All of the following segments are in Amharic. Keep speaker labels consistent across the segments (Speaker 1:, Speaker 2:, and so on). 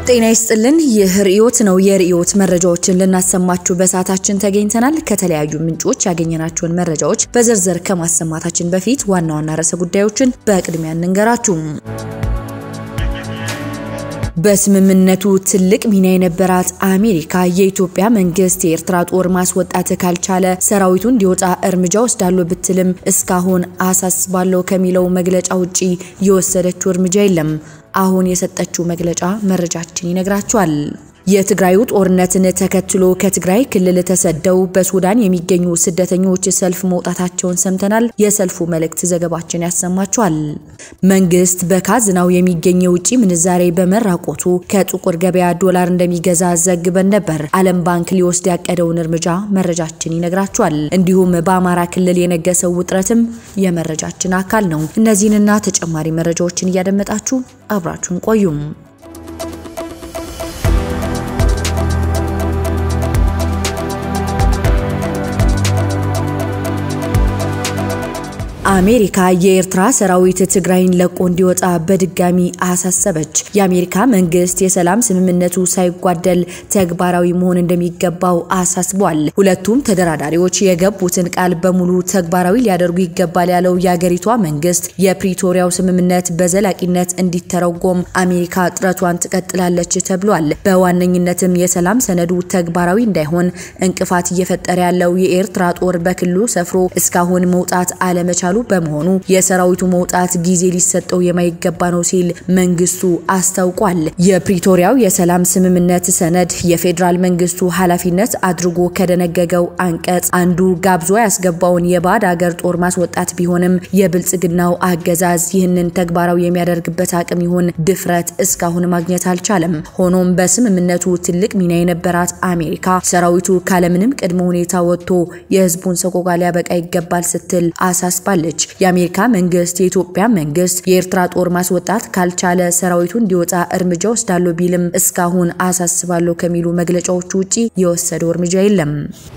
Speaker 1: ጤና ይስጥልን። ይህ ርዕዮት ነው። የርዕዮት መረጃዎችን ልናሰማችሁ በሰዓታችን ተገኝተናል። ከተለያዩ ምንጮች ያገኘናቸውን መረጃዎች በዝርዝር ከማሰማታችን በፊት ዋና ዋና ርዕሰ ጉዳዮችን በቅድሚያ እንንገራችሁ። በስምምነቱ ትልቅ ሚና የነበራት አሜሪካ የኢትዮጵያ መንግስት የኤርትራ ጦር ማስወጣት ካልቻለ ሰራዊቱ እንዲወጣ እርምጃ ወስዳለሁ ብትልም እስካሁን አሳስባለሁ ከሚለው መግለጫ ውጪ የወሰደችው እርምጃ የለም። አሁን የሰጠችው መግለጫ መረጃችን ይነግራችኋል። የትግራዩ ጦርነትን ተከትሎ ከትግራይ ክልል ተሰደው በሱዳን የሚገኙ ስደተኞች ሰልፍ መውጣታቸውን ሰምተናል። የሰልፉ መልእክት ዘገባችን ያሰማችኋል። መንግስት በካዝናው የሚገኝ የውጭ ምንዛሬ በመራቆቱ ከጥቁር ገበያ ዶላር እንደሚገዛ ዘግበን ነበር። ዓለም ባንክ ሊወስድ ያቀደውን እርምጃ መረጃችን ይነግራችኋል። እንዲሁም በአማራ ክልል የነገሰው ውጥረትም የመረጃችን አካል ነው። እነዚህንና ተጨማሪ መረጃዎችን እያደመጣችሁ አብራችሁን ቆዩም። አሜሪካ የኤርትራ ሰራዊት ትግራይን ለቆ እንዲወጣ በድጋሚ አሳሰበች። የአሜሪካ መንግስት የሰላም ስምምነቱ ሳይጓደል ተግባራዊ መሆን እንደሚገባው አሳስቧል። ሁለቱም ተደራዳሪዎች የገቡትን ቃል በሙሉ ተግባራዊ ሊያደርጉ ይገባል ያለው የአገሪቷ መንግስት የፕሪቶሪያው ስምምነት በዘላቂነት እንዲተረጎም አሜሪካ ጥረቷን ትቀጥላለች ተብሏል። በዋነኝነትም የሰላም ሰነዱ ተግባራዊ እንዳይሆን እንቅፋት እየፈጠረ ያለው የኤርትራ ጦር በክልሉ ሰፍሮ እስካሁን መውጣት አለመቻሉ በመሆኑ የሰራዊቱ መውጣት ጊዜ ሊሰጠው የማይገባ ነው ሲል መንግስቱ አስታውቋል። የፕሪቶሪያው የሰላም ስምምነት ሰነድ የፌዴራል መንግስቱ ኃላፊነት አድርጎ ከደነገገው አንቀጽ አንዱ ጋብዞ ያስገባውን የባዕድ አገር ጦር ማስወጣት ቢሆንም የብልጽግናው አገዛዝ ይህንን ተግባራዊ የሚያደርግበት አቅም ይሁን ድፍረት እስካሁን ማግኘት አልቻለም። ሆኖም በስምምነቱ ትልቅ ሚና የነበራት አሜሪካ ሰራዊቱ ካለምንም ቅድመ ሁኔታ ወጥቶ የህዝቡን ሰቆቃ ሊያበቃ ይገባል ስትል አሳስባለች። የአሜሪካ መንግስት የኢትዮጵያ መንግስት የኤርትራ ጦር ማስወጣት ካልቻለ ሰራዊቱ እንዲወጣ እርምጃ ወስዳለሁ ቢልም እስካሁን አሳስባለሁ ከሚሉ መግለጫዎቹ ውጪ የወሰደው እርምጃ የለም።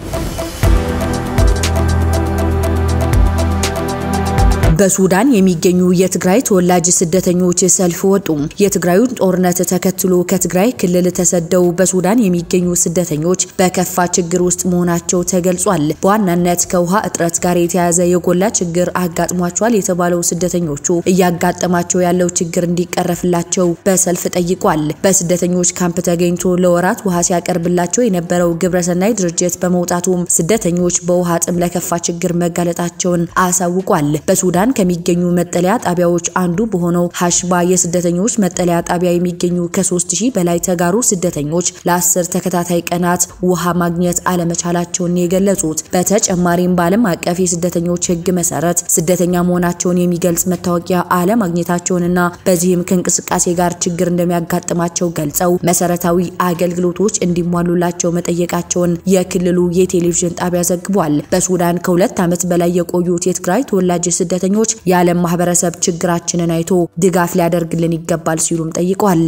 Speaker 1: በሱዳን የሚገኙ የትግራይ ተወላጅ ስደተኞች ሰልፍ ወጡ። የትግራዩን ጦርነት ተከትሎ ከትግራይ ክልል ተሰደው በሱዳን የሚገኙ ስደተኞች በከፋ ችግር ውስጥ መሆናቸው ተገልጿል። በዋናነት ከውሃ እጥረት ጋር የተያያዘ የጎላ ችግር አጋጥሟቸዋል የተባለው ስደተኞቹ እያጋጠማቸው ያለው ችግር እንዲቀረፍላቸው በሰልፍ ጠይቋል። በስደተኞች ካምፕ ተገኝቶ ለወራት ውሃ ሲያቀርብላቸው የነበረው ግብረሰናይ ድርጅት በመውጣቱም ስደተኞች በውሃ ጥም ለከፋ ችግር መጋለጣቸውን አሳውቋል። በሱዳን ከሚገኙ መጠለያ ጣቢያዎች አንዱ በሆነው ሀሽባ የስደተኞች መጠለያ ጣቢያ የሚገኙ ከ3000 በላይ ተጋሩ ስደተኞች ለአስር ተከታታይ ቀናት ውሃ ማግኘት አለመቻላቸውን የገለጹት በተጨማሪም በዓለም አቀፍ የስደተኞች ሕግ መሰረት ስደተኛ መሆናቸውን የሚገልጽ መታወቂያ አለማግኘታቸውንና በዚህም ከእንቅስቃሴ ጋር ችግር እንደሚያጋጥማቸው ገልጸው መሰረታዊ አገልግሎቶች እንዲሟሉላቸው መጠየቃቸውን የክልሉ የቴሌቪዥን ጣቢያ ዘግቧል። በሱዳን ከሁለት ዓመት በላይ የቆዩት የትግራይ ተወላጅ ስደተኞች የዓለም ማህበረሰብ ችግራችንን አይቶ ድጋፍ ሊያደርግልን ይገባል ሲሉም ጠይቋል።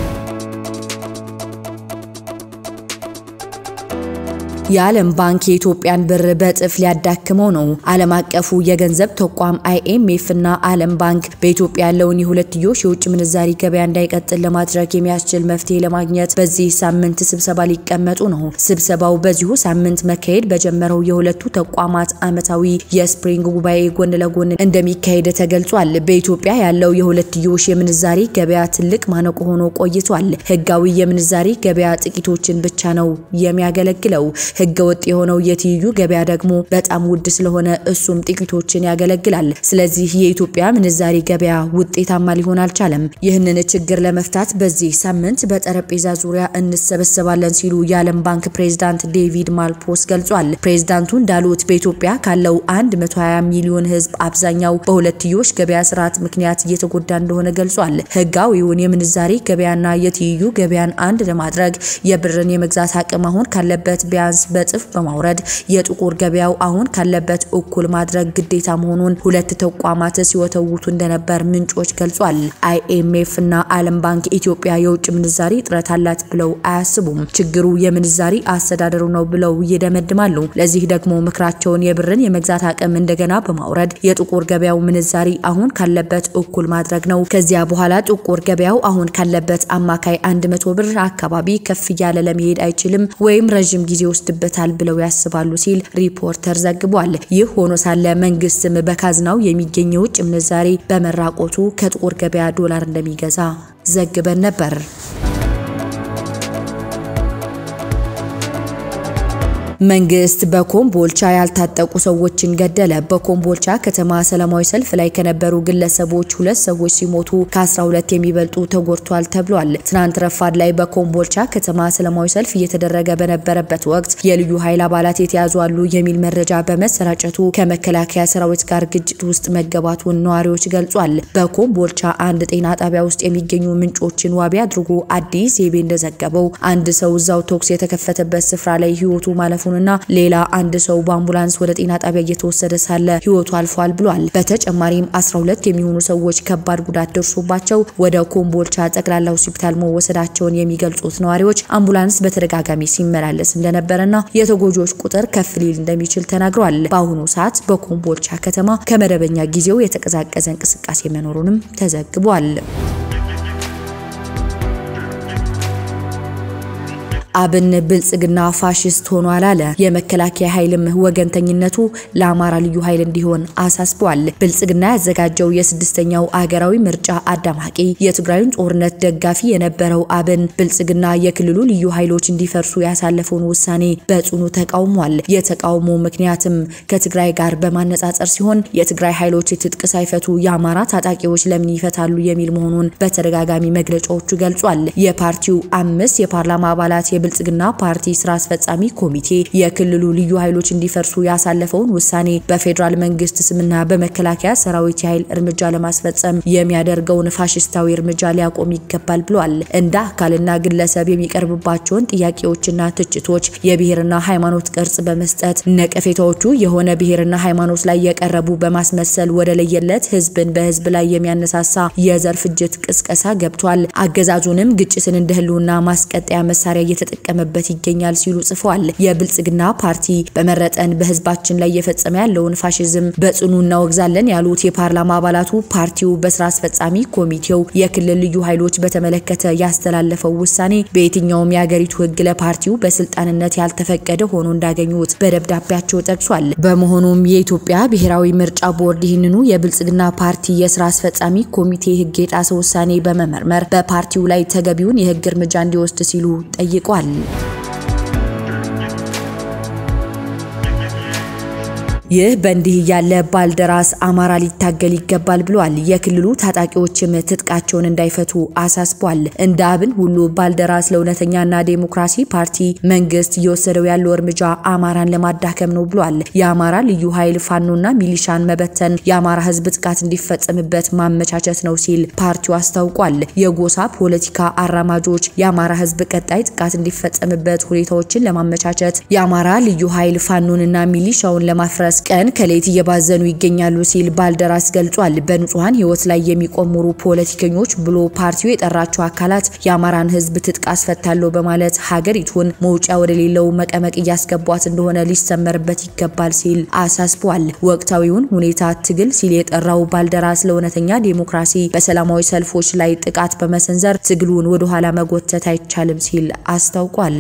Speaker 1: የዓለም ባንክ የኢትዮጵያን ብር በእጥፍ ሊያዳክመው ነው። ዓለም አቀፉ የገንዘብ ተቋም አይኤምኤፍ እና ዓለም ባንክ በኢትዮጵያ ያለውን የሁለትዮሽ የውጭ ምንዛሪ ገበያ እንዳይቀጥል ለማድረግ የሚያስችል መፍትሄ ለማግኘት በዚህ ሳምንት ስብሰባ ሊቀመጡ ነው። ስብሰባው በዚሁ ሳምንት መካሄድ በጀመረው የሁለቱ ተቋማት ዓመታዊ የስፕሪንግ ጉባኤ ጎን ለጎን እንደሚካሄድ ተገልጿል። በኢትዮጵያ ያለው የሁለትዮሽ የምንዛሪ ገበያ ትልቅ ማነቆ ሆኖ ቆይቷል። ህጋዊ የምንዛሪ ገበያ ጥቂቶችን ብቻ ነው የሚያገለግለው። ህገ ወጥ የሆነው የትይዩ ገበያ ደግሞ በጣም ውድ ስለሆነ እሱም ጥቂቶችን ያገለግላል። ስለዚህ የኢትዮጵያ ምንዛሪ ገበያ ውጤታማ ሊሆን አልቻለም። ይህንን ችግር ለመፍታት በዚህ ሳምንት በጠረጴዛ ዙሪያ እንሰበሰባለን ሲሉ የዓለም ባንክ ፕሬዝዳንት ዴቪድ ማልፖስ ገልጿል። ፕሬዝዳንቱ እንዳሉት በኢትዮጵያ ካለው 120 ሚሊዮን ህዝብ አብዛኛው በሁለትዮሽ ገበያ ስርዓት ምክንያት እየተጎዳ እንደሆነ ገልጿል። ህጋዊውን የምንዛሪ ገበያና የትይዩ ገበያን አንድ ለማድረግ የብርን የመግዛት አቅም አሁን ካለበት ቢያንስ በጥፍ በማውረድ የጥቁር ገበያው አሁን ካለበት እኩል ማድረግ ግዴታ መሆኑን ሁለት ተቋማት ሲወተውቱ እንደነበር ምንጮች ገልጿል። አይኤምኤፍ እና ዓለም ባንክ ኢትዮጵያ የውጭ ምንዛሪ እጥረት አላት ብለው አያስቡም። ችግሩ የምንዛሪ አስተዳደሩ ነው ብለው ይደመድማሉ። ለዚህ ደግሞ ምክራቸውን የብርን የመግዛት አቅም እንደገና በማውረድ የጥቁር ገበያው ምንዛሪ አሁን ካለበት እኩል ማድረግ ነው። ከዚያ በኋላ ጥቁር ገበያው አሁን ካለበት አማካይ 100 ብር አካባቢ ከፍ እያለ ለመሄድ አይችልም ወይም ረዥም ጊዜ ይወስድበታል ብለው ያስባሉ ሲል ሪፖርተር ዘግቧል። ይህ ሆኖ ሳለ መንግስትም በካዝናው የሚገኝ የውጭ ምንዛሬ በመራቆቱ ከጥቁር ገበያ ዶላር እንደሚገዛ ዘግበን ነበር። መንግስት በኮምቦልቻ ያልታጠቁ ሰዎችን ገደለ። በኮምቦልቻ ከተማ ሰላማዊ ሰልፍ ላይ ከነበሩ ግለሰቦች ሁለት ሰዎች ሲሞቱ ከ12 የሚበልጡ ተጎድቷል ተብሏል። ትናንት ረፋድ ላይ በኮምቦልቻ ከተማ ሰላማዊ ሰልፍ እየተደረገ በነበረበት ወቅት የልዩ ኃይል አባላት የተያዙ አሉ የሚል መረጃ በመሰራጨቱ ከመከላከያ ሰራዊት ጋር ግጭት ውስጥ መገባቱን ነዋሪዎች ገልጿል። በኮምቦልቻ አንድ ጤና ጣቢያ ውስጥ የሚገኙ ምንጮችን ዋቢ አድርጎ አዲስ ዜቤ እንደዘገበው አንድ ሰው እዛው ተኩስ የተከፈተበት ስፍራ ላይ ህይወቱ ማለፉ እና ሌላ አንድ ሰው በአምቡላንስ ወደ ጤና ጣቢያ እየተወሰደ ሳለ ህይወቱ አልፏል ብሏል። በተጨማሪም 12 የሚሆኑ ሰዎች ከባድ ጉዳት ደርሶባቸው ወደ ኮምቦልቻ ጠቅላላ ሆስፒታል መወሰዳቸውን የሚገልጹት ነዋሪዎች አምቡላንስ በተደጋጋሚ ሲመላለስ እንደነበረና የተጎጂዎች ቁጥር ከፍ ሊል እንደሚችል ተናግረዋል። በአሁኑ ሰዓት በኮምቦልቻ ከተማ ከመደበኛ ጊዜው የተቀዛቀዘ እንቅስቃሴ መኖሩንም ተዘግቧል። አብን ብልጽግና ፋሽስት ሆኗል አለ። የመከላከያ ኃይልም ወገንተኝነቱ ለአማራ ልዩ ኃይል እንዲሆን አሳስቧል። ብልጽግና ያዘጋጀው የስድስተኛው አገራዊ ምርጫ አዳማቂ የትግራዩን ጦርነት ደጋፊ የነበረው አብን ብልጽግና የክልሉ ልዩ ኃይሎች እንዲፈርሱ ያሳለፈውን ውሳኔ በጽኑ ተቃውሟል። የተቃውሞ ምክንያትም ከትግራይ ጋር በማነጻጸር ሲሆን የትግራይ ኃይሎች ትጥቅ ሳይፈቱ የአማራ ታጣቂዎች ለምን ይፈታሉ የሚል መሆኑን በተደጋጋሚ መግለጫዎቹ ገልጿል። የፓርቲው አምስት የፓርላማ አባላት የብልጽግና ፓርቲ ስራ አስፈጻሚ ኮሚቴ የክልሉ ልዩ ኃይሎች እንዲፈርሱ ያሳለፈውን ውሳኔ በፌዴራል መንግስት ስምና በመከላከያ ሰራዊት የኃይል እርምጃ ለማስፈጸም የሚያደርገውን ፋሽስታዊ እርምጃ ሊያቆም ይገባል ብሏል። እንደ አካልና ግለሰብ የሚቀርብባቸውን ጥያቄዎችና ትችቶች የብሔርና ሃይማኖት ቅርጽ በመስጠት ነቀፌታዎቹ የሆነ ብሔርና ሃይማኖት ላይ የቀረቡ በማስመሰል ወደ ለየለት ህዝብን በህዝብ ላይ የሚያነሳሳ የዘር ፍጅት ቅስቀሳ ገብቷል። አገዛዙንም ግጭትን እንደ ህልውና ማስቀጠያ መሳሪያ እየተጠቀመበት ይገኛል ሲሉ ጽፈዋል። የብልጽግና ፓርቲ በመረጠን በህዝባችን ላይ እየፈጸመ ያለውን ፋሽዝም በጽኑ እናወግዛለን ያሉት የፓርላማ አባላቱ ፓርቲው በስራ አስፈጻሚ ኮሚቴው የክልል ልዩ ኃይሎች በተመለከተ ያስተላለፈው ውሳኔ በየትኛውም የአገሪቱ ህግ ለፓርቲው በስልጣንነት ያልተፈቀደ ሆኖ እንዳገኙት በደብዳቤያቸው ጠቅሷል። በመሆኑም የኢትዮጵያ ብሔራዊ ምርጫ ቦርድ ይህንኑ የብልጽግና ፓርቲ የስራ አስፈጻሚ ኮሚቴ ህግ የጣሰ ውሳኔ በመመርመር በፓርቲው ላይ ተገቢውን የህግ እርምጃ እንዲወስድ ሲሉ ጠይቋል። ይህ በእንዲህ እያለ ባልደራስ አማራ ሊታገል ይገባል ብሏል። የክልሉ ታጣቂዎችም ትጥቃቸውን እንዳይፈቱ አሳስቧል። እንደ አብን ሁሉ ባልደራስ ለእውነተኛና ዴሞክራሲ ፓርቲ መንግስት እየወሰደው ያለው እርምጃ አማራን ለማዳከም ነው ብሏል። የአማራ ልዩ ኃይል ፋኖና ሚሊሻን መበተን የአማራ ህዝብ ጥቃት እንዲፈጸምበት ማመቻቸት ነው ሲል ፓርቲው አስታውቋል። የጎሳ ፖለቲካ አራማጆች የአማራ ህዝብ ቀጣይ ጥቃት እንዲፈጸምበት ሁኔታዎችን ለማመቻቸት የአማራ ልዩ ኃይል ፋኖንና ሚሊሻውን ለማፍረስ ቀን ከሌት እየባዘኑ ይገኛሉ ሲል ባልደራስ ገልጿል። በንጹሐን ህይወት ላይ የሚቆምሩ ፖለቲከኞች ብሎ ፓርቲው የጠራቸው አካላት የአማራን ህዝብ ትጥቅ አስፈታለሁ በማለት ሀገሪቱን መውጫ ወደሌለው መቀመቅ እያስገቧት እንደሆነ ሊሰመርበት ይገባል ሲል አሳስቧል። ወቅታዊውን ሁኔታ ትግል ሲል የጠራው ባልደራስ ለእውነተኛ ዴሞክራሲ በሰላማዊ ሰልፎች ላይ ጥቃት በመሰንዘር ትግሉን ወደኋላ መጎተት አይቻልም ሲል አስታውቋል።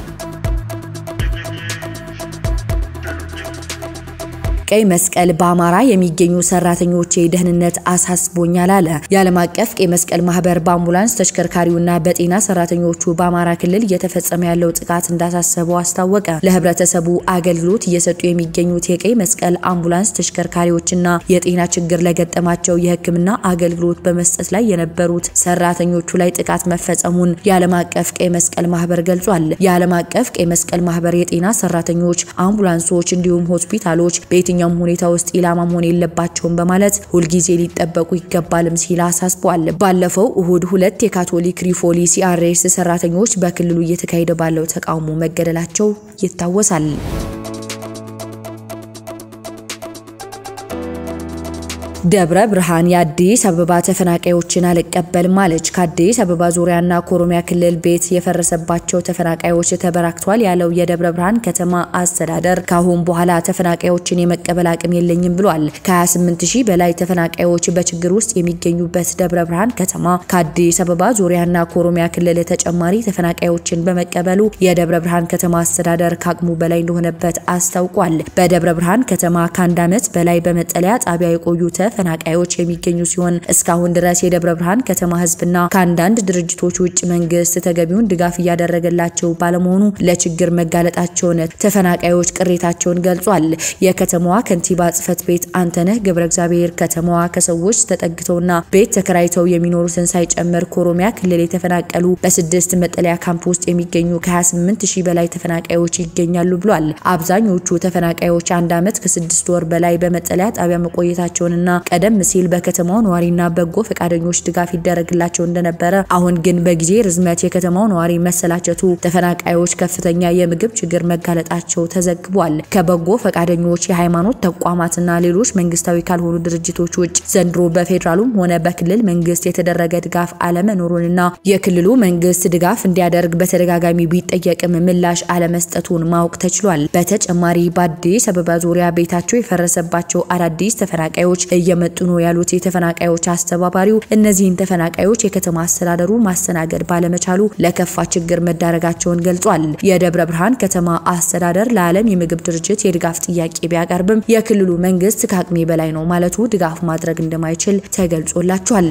Speaker 1: ቀይ መስቀል በአማራ የሚገኙ ሰራተኞች ደህንነት አሳስቦኛል አለ። የዓለም አቀፍ ቀይ መስቀል ማህበር በአምቡላንስ ተሽከርካሪውና በጤና ሰራተኞቹ በአማራ ክልል እየተፈጸመ ያለው ጥቃት እንዳሳሰበው አስታወቀ። ለህብረተሰቡ አገልግሎት እየሰጡ የሚገኙት የቀይ መስቀል አምቡላንስ ተሽከርካሪዎችና የጤና ችግር ለገጠማቸው የሕክምና አገልግሎት በመስጠት ላይ የነበሩት ሰራተኞቹ ላይ ጥቃት መፈጸሙን የዓለም አቀፍ ቀይ መስቀል ማህበር ገልጿል። የዓለም አቀፍ ቀይ መስቀል ማህበር የጤና ሰራተኞች፣ አምቡላንሶች እንዲሁም ሆስፒታሎች በየትኛው በማንኛውም ሁኔታ ውስጥ ኢላማ መሆን የለባቸውም በማለት ሁልጊዜ ሊጠበቁ ይገባልም ሲል አሳስቧል። ባለፈው እሁድ ሁለት የካቶሊክ ሪፎሊ ሲአርኤስ ሰራተኞች በክልሉ እየተካሄደ ባለው ተቃውሞ መገደላቸው ይታወሳል። ደብረ ብርሃን የአዲስ አበባ ተፈናቃዮችን አልቀበልም አለች። ከአዲስ አበባ ዙሪያና ከኦሮሚያ ክልል ቤት የፈረሰባቸው ተፈናቃዮች ተበራክቷል ያለው የደብረ ብርሃን ከተማ አስተዳደር ከአሁን በኋላ ተፈናቃዮችን የመቀበል አቅም የለኝም ብሏል። ከ28 ሺህ በላይ ተፈናቃዮች በችግር ውስጥ የሚገኙበት ደብረ ብርሃን ከተማ ከአዲስ አበባ ዙሪያና ከኦሮሚያ ክልል ተጨማሪ ተፈናቃዮችን በመቀበሉ የደብረ ብርሃን ከተማ አስተዳደር ከአቅሙ በላይ እንደሆነበት አስታውቋል። በደብረ ብርሃን ከተማ ከአንድ ዓመት በላይ በመጠለያ ጣቢያ የቆዩ ተፈናቃዮች የሚገኙ ሲሆን እስካሁን ድረስ የደብረ ብርሃን ከተማ ሕዝብና ከአንዳንድ ድርጅቶች ውጭ መንግስት ተገቢውን ድጋፍ እያደረገላቸው ባለመሆኑ ለችግር መጋለጣቸውን ተፈናቃዮች ቅሬታቸውን ገልጿል። የከተማዋ ከንቲባ ጽሕፈት ቤት አንተነህ ገብረ እግዚአብሔር ከተማዋ ከሰዎች ተጠግተውና ቤት ተከራይተው የሚኖሩትን ሳይጨምር ከኦሮሚያ ክልል የተፈናቀሉ በስድስት መጠለያ ካምፕ ውስጥ የሚገኙ ከ28 ሺህ በላይ ተፈናቃዮች ይገኛሉ ብሏል። አብዛኞቹ ተፈናቃዮች አንድ ዓመት ከስድስት ወር በላይ በመጠለያ ጣቢያ መቆየታቸውንና ቀደም ሲል በከተማው ነዋሪና በጎ ፈቃደኞች ድጋፍ ይደረግላቸው እንደነበረ፣ አሁን ግን በጊዜ ርዝመት የከተማው ነዋሪ መሰላቸቱ ተፈናቃዮች ከፍተኛ የምግብ ችግር መጋለጣቸው ተዘግቧል። ከበጎ ፈቃደኞች የሃይማኖት ተቋማትና ሌሎች መንግስታዊ ካልሆኑ ድርጅቶች ውጭ ዘንድሮ በፌዴራሉም ሆነ በክልል መንግስት የተደረገ ድጋፍ አለመኖሩንና የክልሉ መንግስት ድጋፍ እንዲያደርግ በተደጋጋሚ ቢጠየቅም ምላሽ አለመስጠቱን ማወቅ ተችሏል። በተጨማሪ በአዲስ አበባ ዙሪያ ቤታቸው የፈረሰባቸው አዳዲስ ተፈናቃዮች እየመጡ ነው ያሉት የተፈናቃዮች አስተባባሪው እነዚህን ተፈናቃዮች የከተማ አስተዳደሩ ማስተናገድ ባለመቻሉ ለከፋ ችግር መዳረጋቸውን ገልጿል። የደብረ ብርሃን ከተማ አስተዳደር ለዓለም የምግብ ድርጅት የድጋፍ ጥያቄ ቢያቀርብም የክልሉ መንግስት ከአቅሜ በላይ ነው ማለቱ ድጋፍ ማድረግ እንደማይችል ተገልጾላቸዋል።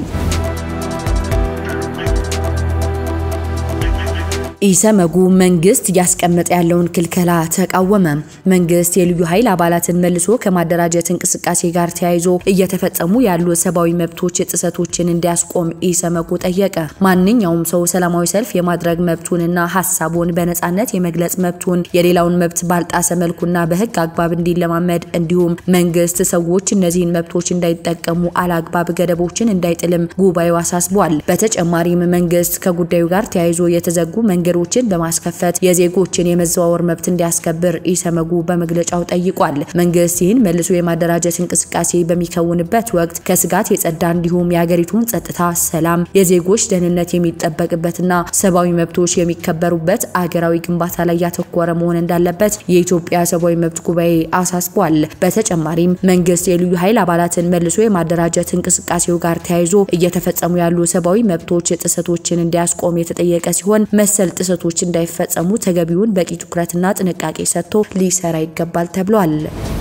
Speaker 1: ኢሰመጉ መንግስት እያስቀመጠ ያለውን ክልከላ ተቃወመ። መንግስት የልዩ ኃይል አባላትን መልሶ ከማደራጀት እንቅስቃሴ ጋር ተያይዞ እየተፈጸሙ ያሉ ሰብአዊ መብቶች ጥሰቶችን እንዲያስቆም ኢሰመጉ ጠየቀ። ማንኛውም ሰው ሰላማዊ ሰልፍ የማድረግ መብቱንና ሀሳቡን በነጻነት የመግለጽ መብቱን የሌላውን መብት ባልጣሰ መልኩና በህግ አግባብ እንዲለማመድ እንዲሁም መንግስት ሰዎች እነዚህን መብቶች እንዳይጠቀሙ አላግባብ ገደቦችን እንዳይጥልም ጉባኤው አሳስቧል። በተጨማሪም መንግስት ከጉዳዩ ጋር ተያይዞ የተዘጉ መንገ ችን በማስከፈት የዜጎችን የመዘዋወር መብት እንዲያስከብር ኢሰመጉ በመግለጫው ጠይቋል። መንግስት ይህን መልሶ የማደራጀት እንቅስቃሴ በሚከውንበት ወቅት ከስጋት የጸዳ እንዲሁም የሀገሪቱን ጸጥታ፣ ሰላም፣ የዜጎች ደህንነት የሚጠበቅበትና ሰብአዊ መብቶች የሚከበሩበት አገራዊ ግንባታ ላይ ያተኮረ መሆን እንዳለበት የኢትዮጵያ ሰብአዊ መብት ጉባኤ አሳስቧል። በተጨማሪም መንግስት የልዩ ኃይል አባላትን መልሶ የማደራጀት እንቅስቃሴው ጋር ተያይዞ እየተፈጸሙ ያሉ ሰብአዊ መብቶች ጥሰቶችን እንዲያስቆም የተጠየቀ ሲሆን መሰል ጥሰቶች እንዳይፈጸሙ ተገቢውን በቂ ትኩረትና ጥንቃቄ ሰጥቶ ሊሰራ ይገባል ተብሏል።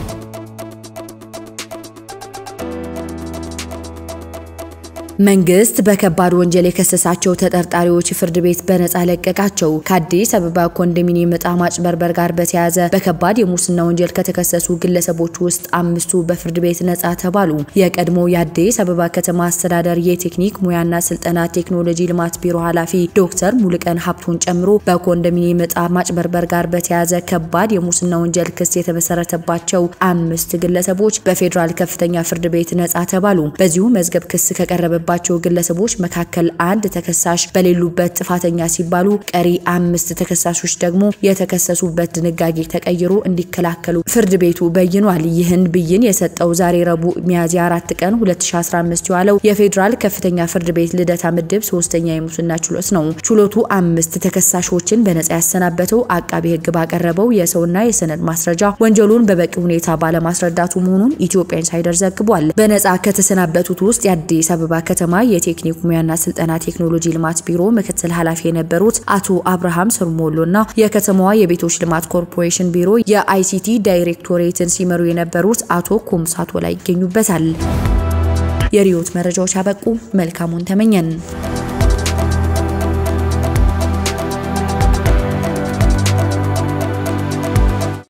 Speaker 1: መንግስት በከባድ ወንጀል የከሰሳቸው ተጠርጣሪዎች ፍርድ ቤት በነጻ ለቀቃቸው። ከአዲስ አበባ ኮንዶሚኒየም ዕጣ ማጭበርበር ጋር በተያያዘ በከባድ የሙስና ወንጀል ከተከሰሱ ግለሰቦች ውስጥ አምስቱ በፍርድ ቤት ነጻ ተባሉ። የቀድሞ የአዲስ አበባ ከተማ አስተዳደር የቴክኒክ ሙያና ስልጠና ቴክኖሎጂ ልማት ቢሮ ኃላፊ ዶክተር ሙሉቀን ሀብቱን ጨምሮ በኮንዶሚኒየም ዕጣ ማጭበርበር ጋር በተያያዘ ከባድ የሙስና ወንጀል ክስ የተመሰረተባቸው አምስት ግለሰቦች በፌዴራል ከፍተኛ ፍርድ ቤት ነጻ ተባሉ። በዚሁ መዝገብ ክስ ከቀረበ ባቸው ግለሰቦች መካከል አንድ ተከሳሽ በሌሉበት ጥፋተኛ ሲባሉ ቀሪ አምስት ተከሳሾች ደግሞ የተከሰሱበት ድንጋጌ ተቀይሮ እንዲከላከሉ ፍርድ ቤቱ በይኗል። ይህን ብይን የሰጠው ዛሬ ረቡዕ ሚያዝያ 4 ቀን 2015 የዋለው የፌዴራል ከፍተኛ ፍርድ ቤት ልደታ ምድብ ሶስተኛ የሙስና ችሎት ነው። ችሎቱ አምስት ተከሳሾችን በነጻ ያሰናበተው አቃቢ ሕግ ባቀረበው የሰውና የሰነድ ማስረጃ ወንጀሉን በበቂ ሁኔታ ባለማስረዳቱ መሆኑን ኢትዮጵያ ኢንሳይደር ዘግቧል። በነጻ ከተሰናበቱት ውስጥ የአዲስ አበባ ከተማ የቴክኒክ ሙያና ስልጠና ቴክኖሎጂ ልማት ቢሮ ምክትል ኃላፊ የነበሩት አቶ አብርሃም ሰርሞሎ እና የከተማዋ የቤቶች ልማት ኮርፖሬሽን ቢሮ የአይሲቲ ዳይሬክቶሬትን ሲመሩ የነበሩት አቶ ኩምሳቶ ላይ ይገኙበታል። የሪዮት መረጃዎች አበቁ። መልካሙን ተመኘን።